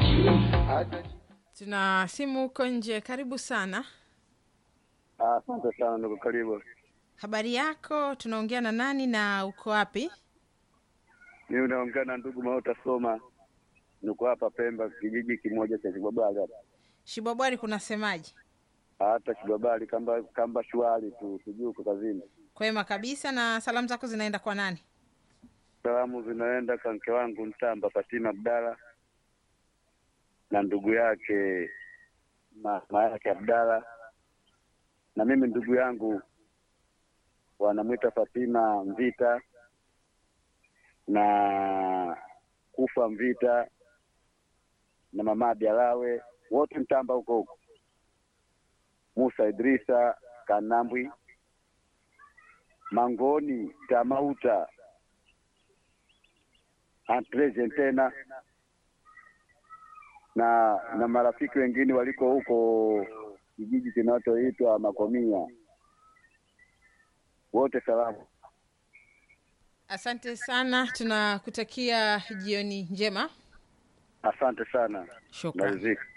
Tuna simu huko nje. Karibu sana. Asante sana ndugu, karibu. Habari yako? Tunaongea na nani na uko wapi? Mimi naongea na ndugu Maota Soma, niko hapa Pemba, kijiji kimoja cha Kibabali hapa. Shibwabwari kunasemaje? Hata Kibabali kamba kamba shwari tu, sijui uko kazini. Kwema kabisa. Na salamu zako zinaenda kwa nani? Salamu zinaenda kwa mke wangu Mtamba Fatima Abdala na ndugu yake mama yake Abdala, na mimi ndugu yangu wanamwita Fatima Mvita na kufa Mvita na mama Bialawe, wote Mtamba huko huko, Musa Idrisa Kanambwi Mangoni Tamauta Antrejen tena na na marafiki wengine waliko huko kijiji kinachoitwa Makomia, wote salamu. Asante sana, tunakutakia jioni njema. Asante sana, Shukran. narizika.